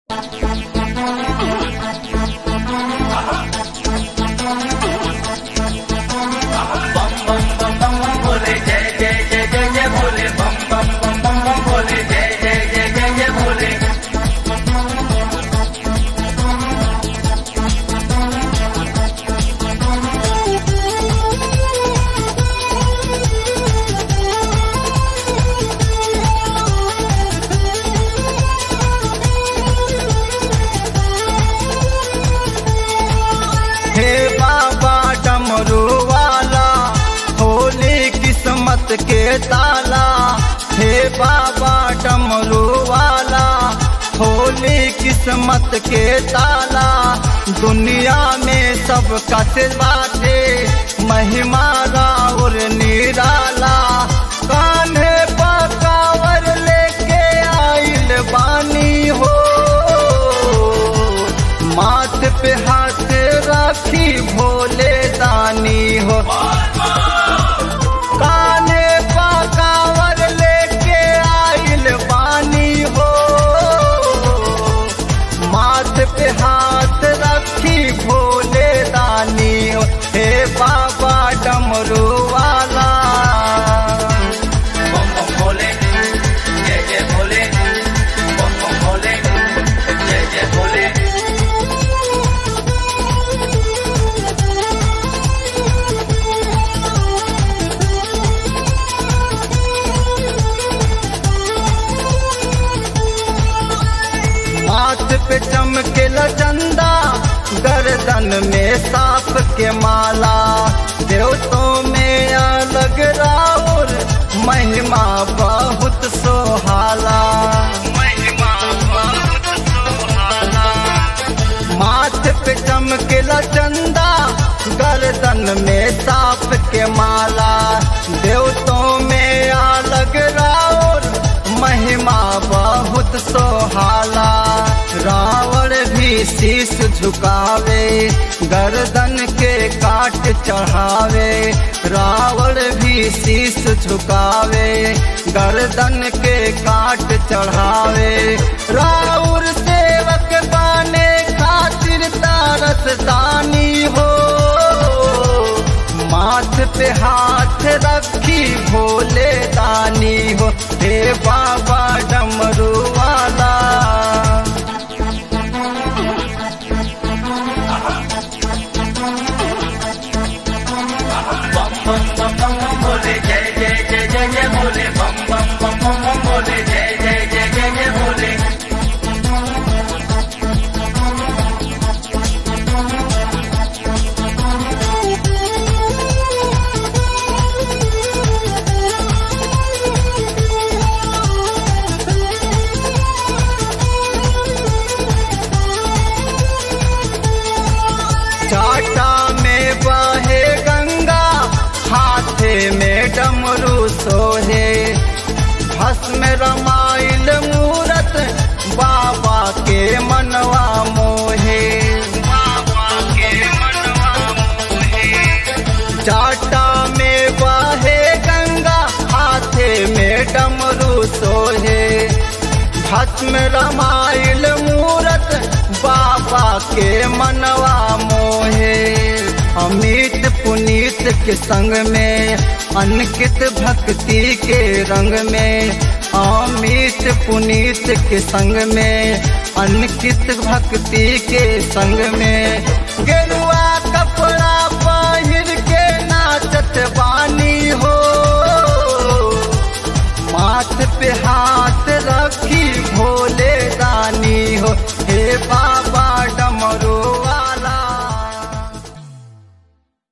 हे बाबा डमरू वाला होली किस्मत के ताला हे बाबा डमरू वाला होली किस्मत के ताला दुनिया में सब कस बाटे महिमा राउर निराला कान्हे पकावर लेके आइल बानी हो माथ पे हाथ राखी भोले दानी हो काने पकावर लेके आइल बानी हो माथ पे हाथ रखी भोले दानी हो हे बाबा डमरू वाला बम बम भोले जय जय भोले बम बम भोले जय जय भोले माथ पे चमके चंदा गर्दन में सांप के माला देवतों में अलग राउर महिमा बहुत सोहाला महिमा बहुत सोहाला माथ पे चमके चंदा गर्दन में सांप के माला देवतों में अलग राउर महिमा बहुत सोहाला रावण भी शीश झुकावे गर्दन के काट चढ़ावे रावण भी शीश झुकावे गर्दन के काट चढ़ावे राउर सेवक बाने खातिर तारस दानी हो माथ पे हाथ रखी भोले दानी हो हे बाबा डमरू वाला बम बम बम बम बम भोले जय जय जय जय जय भोले बम बम बम बम बम भोले जय जय जय जय जय भोले चाटा में बहे गंगा हाथे में डमरू सोहे भस्म रमाइल मूरत बाबा के मनवा मोहे बाबा के मनवा मोहे चाटा में बहे गंगा हाथे में डमरू सोहे भस्म रमाइल मूरत बाबा के मनवा मोहे अमित पुनीत के संग में अनकित भक्ति के रंग में अमित पुनीत के संग में अनकित भक्ति के संग में